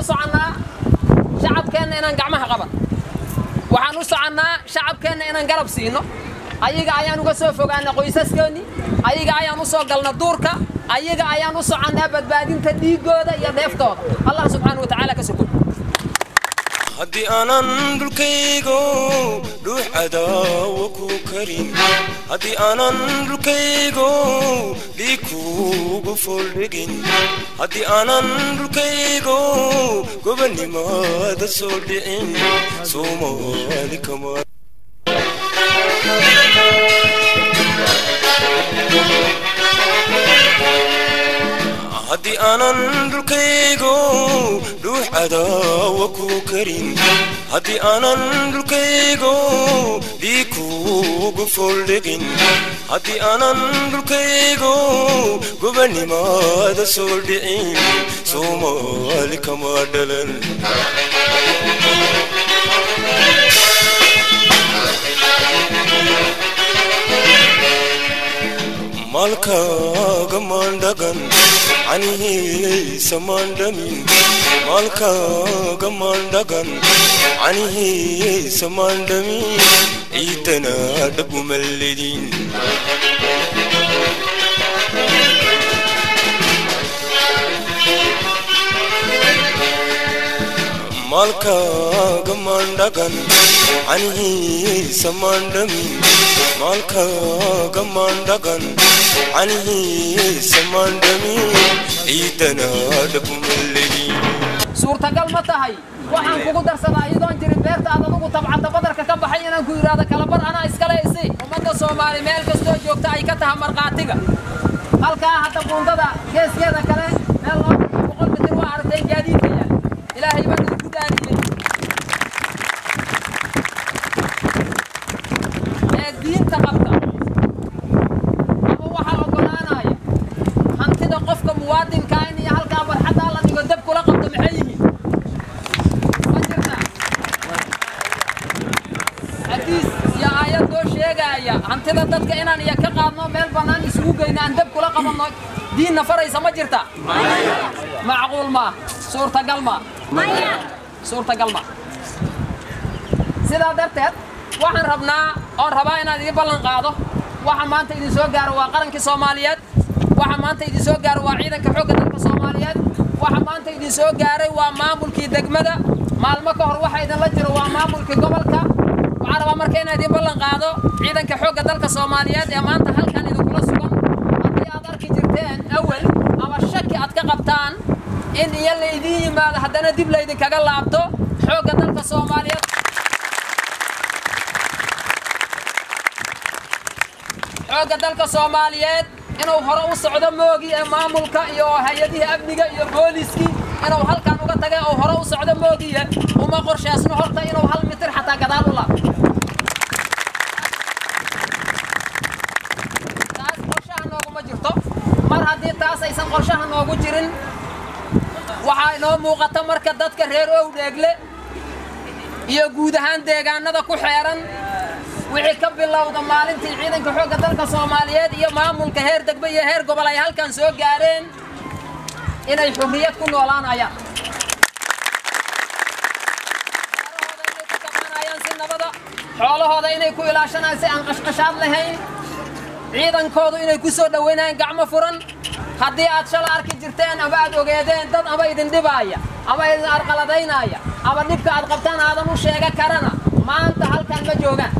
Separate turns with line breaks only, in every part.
u soconnaa shacabkeenna inaan gacmaha qaban waxaan u soconnaa shacabkeenna inaan garab siino ayaga ayaan uga soo fogaana qoysaskeennii ayaga ayaan u soo galna duurka ayaga ayaan u soconnaa badbaadinta dhiiggooda iyo dheeftooda allah subxaana wa tacaala ka sokoy
haddii aanan dhulkaygo dhuux cadaawa ku karin haddii aanan dhulkaygo dhiig kuugu foldhigin haddii aanan dhulkaygo gobonnimada soo dhicin soomaali kama haddii aanan dhulkaygo dhuux cadaawa ku karin haddii aanan dhulkaygo dhiig kuugu foldhigin haddii aanan dhulkaygo gobonnimada soo dhicin soomaali kama dhalan maalkaaga maandhagan canihiisa maandhamin maalkaaga maandhagan canihiisa maandhamin ciidana dhabumalledin maalkaaga maandhagan canihiisa maandhamin maalkaaga maandhagan canihiisa maandhamin ciidana dhabumalledin
suurtagal ma tahay waxaan kugu darsadaa iyadoon jirin beerta aad adugu tabcata badarka ka baxay inaan ku yidhaahdo kalabar anaa iskale isi ummadda soomaali meel kastoo joogta ay ka taha markhaatiga halkaa hadda buundada geeskeeda kale meel loo boqol mitir waa aragtay gaadiidka yaal ilaahay baan idinku dhaariyey ee diinta qabta ama waxaa oggolaanaya hantida qofka muwaadinkaa in iyo halkaa barxaddaa la dhigo dab kula qabto maxay yihiin ma jirta xadiis iyo aayad noo sheegaaya hantida dadka inaan iyo ka qaadno meel bannaan isugu geyno aan dab kula qabanno diinna faraysa ma jirta macquul maa suurtagal maa suurtagal maa sidaa darteed waxaan rabnaa oon rabaa inaan idin ballan qaado waxa maanta idin soo gaaro waa qarankii soomaaliyeed waxa maanta idin soo gaaro waa ciidanka xoogga dalka soomaaliyeed waxa maanta idin soo gaaray waa maamulkii degmada maalmo ka hor waxa idinla jiro waa maamulkii gobolka waxaan rabaa marka inaan idin ballan qaado ciidanka xoogga dalka soomaaliyeed ee maanta halkan idinkula sugan haddii aad arki jirteen awel ama shaki aad ka qabtaan in iyo la idin yimaado haddana dib laydinkaga laabto xoogga dalka soomaaliyeed xoogga dalka soomaaliyeed inuu hore u socdo moogi ee maamulka iyo hay-adihii amniga iyo booliskii inuu halkan uga tagay oo hore u socdo moogiye uma qorshaasno horta inuu hal mitir xataa gadaal u laabto taas qorshaha nooguma jirto mar haddii taas aysan qorshaha noogu jirin waxaa inoo muuqata marka dadka reer owdheegle iyo guud ahaan deegaanada ku xeeran wixii ka bilowda maalintii ciidanka xoogga dalka soomaaliyeed iyo maamulka heer degbe iyo heer gobol ay halkan soo gaareen inay xurriyad ku noolaanayaan si nabada xoolahooda inay ku ilaashanayaan si aan qashqashaad lahayn ciidankoodu inay ku soo dhowaynayaan gacmo furan haddii aad shala arki jirteen ama aad ogeedeen dad ama idin dhibaaya ama idin arqaladaynaya ama dhibka aad qabtaan aadan u sheega karana maanta halkan ma joogaan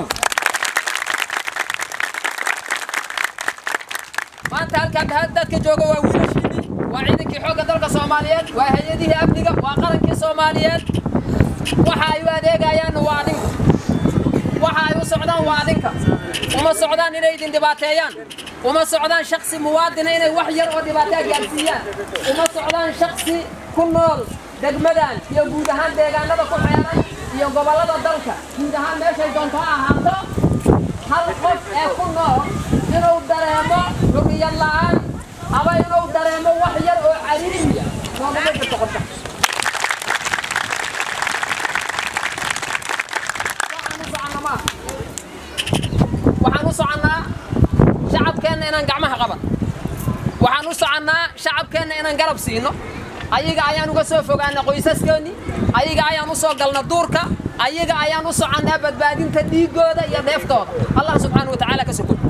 maanta halkan dadka jooga waa wiilashiinii waa ciidankii xoogga dalka soomaaliyeed waa hay-adihii amniga waa qarankii soomaaliyeed waxa ay u adeegayaanna waa adinka waxa ay u socdaan waa adinka uma socdaan inay idin dhibaateeyaan uma socdaan shaksi muwaadina inay wax yar oo dhibaataa gaarsiiyaan uma socdaan shaksi ku nool degmadan iyo guud ahaan deegaanada ku xeeran iyo gobollada dalka guud ahaan meeshay doonto ha ahaato hal qof ee ku nool inuu dareemo xurriyad la'aan ama inuu dareemo wax yar oo cariiriya noogama jirto qorsha waxaan u soconnaa shacabkeenna inaan gacmaha qaban waxaan u soconnaa shacabkeenna inaan garab siino ayaga ayaan uga soo fogaana qoysaskeennii ayaga ayaan u soo galna duurka ayaga ayaan u soconnaa badbaadinta dhiiggooda iyo dheeftooda allah subxaana wa tacaala ka sokoy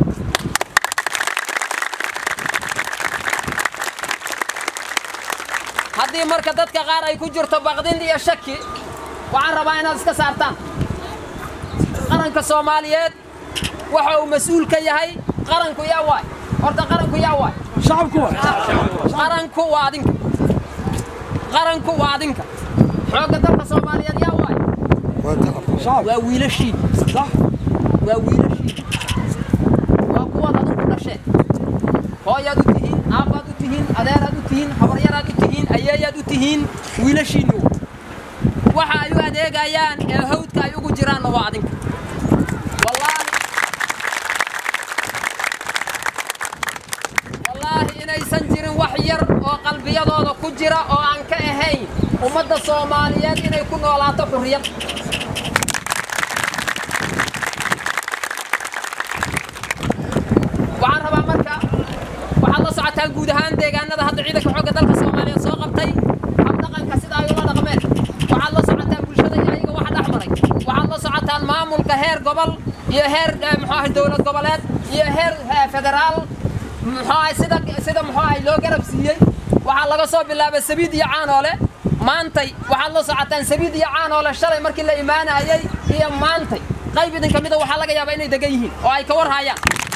haddii marka dadka qaar ay ku jirto baqdin iyo shaki waxaan rabaa inaad iska saartaan qaranka soomaaliyeed waxa uu mas-uul ka yahay qaranku yaa waay horta qaranku yaa waay
shacabku waa
qaranku waa adinka qaranku waa adinka xoogga dalka soomaaliyeed yaa waay
shacab
waa wiilashiin
sax
waa wiilashiin waa kuwaad adinku dhasheen hooyaad u tihiin aabbaad u tihiin adeeraad u tihiin habaryaraad u tihiin ayeeyaad u tihiin wiilashiinni waxa ay u adeegayaan ee hawdka ay ugu jiraanna waa adinka wallaahi wallaahi inaysan jirin wax yar oo qalbiyadooda ku jira oo aan ka ahayn ummadda soomaaliyeed inay ku noolaato xurriyad waxaan rabaa marka waxaad la socotaan guud ahaan deegaanada hadda ciidanka xoogga dalka soomaaliyeed soo qabtay habdhaqanka sida ay ula dhaqmeen waxaad la socotaan bulshada iyo ayaga waxa dhex maray waxaad la socotaan maamulka heer gobol iyo heer eh, muxuu ahay dowlad goboleed iyo heer eh, federaal muxuu ahay sida sida muxuu ahay loo garab siiyey waxaa laga soo bilaabay sabiid iyo caanoole maantay waxaad la socotaan sabiid iyo caanoole shalay markii la imaanayay iyo maantay qayb idin ka mida waxaa laga yaabaa inay degan yihiin oo ay ka war hayaan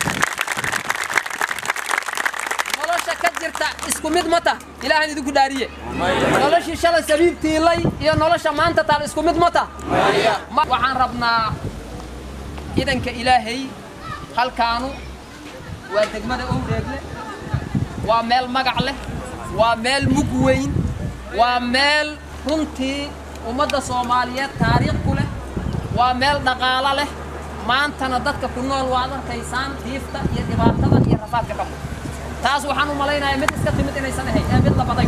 nolosha ka jirta isku mid ma tah ilaahan idinku dhaariye noloshii shalay sabiib tiilay iyo nolosha maanta taal isku mid ma tah Ma- waxaan rabnaa idanka ilaahay halkaanu waa degmada owdheegle waa meel magac leh waa meel mug weyn waa meel runtii ummadda soomaaliyeed taariikh ku leh waa meel dhaqaalo leh maantana dadka ku nool waad arkaysaan diifta iyo dhibaatada iyo rafaadka ka muuqda taas waxaan u malaynayaa mid iska timid inaysan ahayn ee mid la baday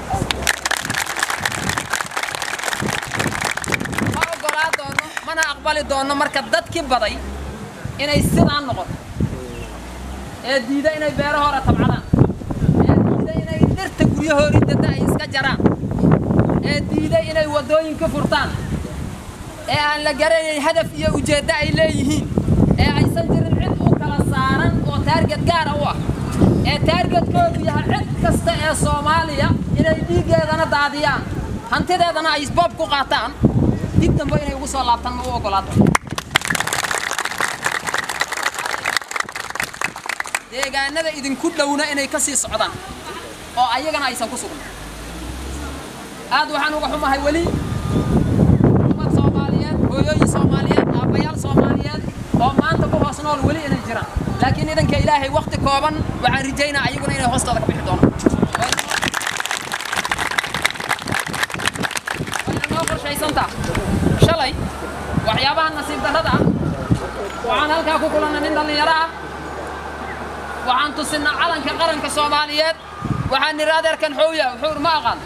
ma ogolaa doono mana aqbali doono marka dadkii baday inay sidaan noqoto ee diida inay beerahooda tabcadaan ee diida inay dhirta guryahoodii dada ay iska jaraan ee diida inay waddooyinka furtaan ee aan la garanayn hadaf iyo ujeeddo ay leeyihiin ee aysan jirin cid u kala saaran oo taarget gaara u ah ee taargetkoodu yahay cid kasta ee soomaaliya inay dhiiggeedana daadiyaan hantideedana ay boob ku qaataan dib dambe inay ugu soo laabtaan ma u ogolaado deegaanada idinku dhowna inay ka sii socdaan oo ayagana aysan ku sugnan aad waxaan uga xumahay weli ummad soomaaliyeed hooyooyin soomaaliyeed aabbayaal soomaaliyeed oo maanta ku hoos nool weli inay jiraan laakiin idanka ilaahay wakti kooban waxaan rajaynaa ayaguna inay hoostooda ka bixi doonaan wayna noo qorshaysantaa shalay waxyaabaha nasiib darrada ah waxaan halkaa ku kulannay nin dhallinyaro ah waxaan tusinnaa calanka qaranka soomaaliyeed waxaan nidhi adeerkan xooya wuxuu ma aqaan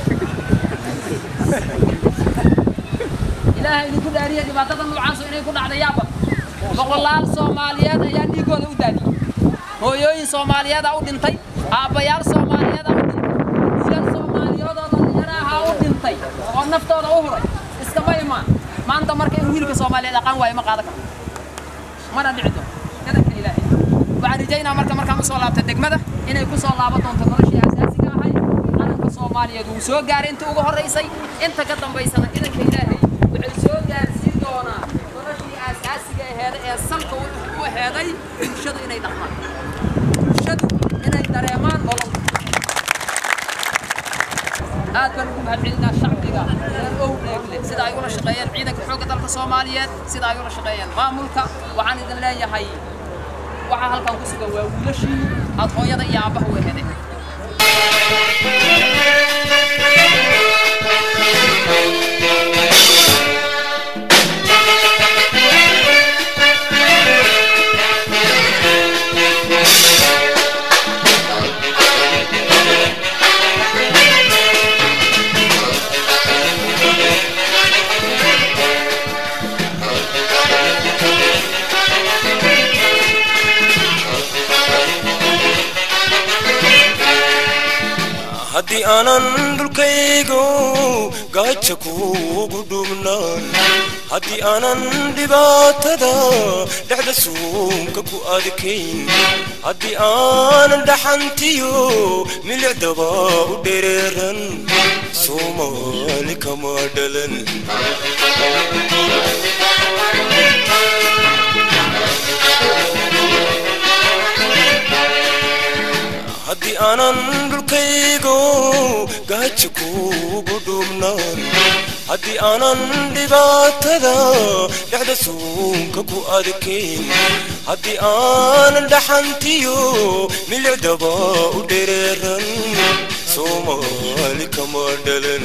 ilaahay idinku dhaariye dhibaatada noocaasu inay ku dhacda yaaba boqolaal soomaaliyeed ayaa dhiiggooda u daadiyey hooyooyin soomaaliyeedaa u dhintay aabbayaal soomaaliyeedaa u dhintay wiilal soomaaliyoodoo dhallinyaraahaa u dhintay oo naftooda u huray iskama imaan maanta marka in wiilka soomaaliyeed aqaan waayo ma qaadan karo mana dhici doonto gadanka ilaahay waxaan rajaynaa marka markaan usoo laabta degmada inay ku soo laaban doonto noloshii asaasiga ahay qaranka soomaaliyeed wuu soo gaaray inta ugu horraysay inta ka dambaysana idanka ilaahay waxay soo gaarsiin doonaa noloshii asaasiga aheeda ee salka u u aheeday bulshadu inay dhaqmaan bulshadu inay dareemaan nolol aad baan ugu mahadcelinaa shacbiga reer owdheegle sida ay ula shaqeeyeen ciidanka xoogga dalka soomaaliyeed sida ay ula shaqeeyeen maamulka waxaan idin leeyahay waxaa halkan ku sugan waa wiilashii aad hooyada iyo aabbaha u ehedeen
haddii aanan dhulka dhulkaygo gaaja kuugu dhumnaan haddii aanan dhibaatada dhexda suunka ku adkayn haddii aanan dhaxantiyo milicdaba u dhereeran soomaali kama dhalan haddii aanan dhulkaygo gaaja kuugu dhumnaan haddii aanan dhibaatada dhexda suunka ku adkayn haddii aanan dhaxantiyo milicdaba u dhereeran soomaali kama dhalan